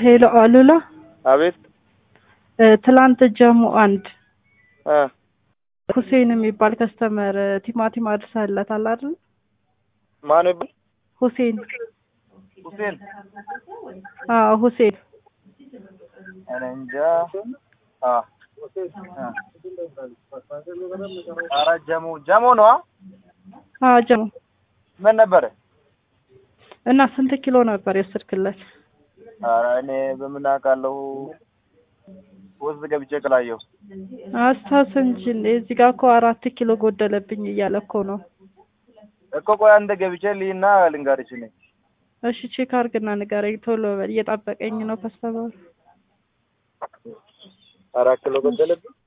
ሄሎ አሉላ አቤት እ ትላንት ጀሙ አንድ እ ሁሴን የሚባል ከስተመር ቲማቲም አድርሰህለታል አይደል? ማን ይባል? ሁሴን ሁሴን አዎ ሁሴን እኔ እንጃ። አ ኧረ ጀሙ ጀሙ ነው። አዎ ጀሙ ምን ነበረ? እና ስንት ኪሎ ነበር የወሰድክለት? ኧረ እኔ በምን አውቃለሁ? ውስጥ ገብቼ ቅላየሁ። አስታውስ እንጂ እንዴ እዚህ ጋር እኮ አራት ኪሎ ጎደለብኝ እያለ እኮ ነው። እኮ ቆይ አንተ ገብቼ ልይና ልንገርሽ ነኝ። እሺ ቼክ አድርግና ንገረኝ ቶሎ በል እየጠበቀኝ ነው ከስተመሩ። አራት ኪሎ ገደለብኝ።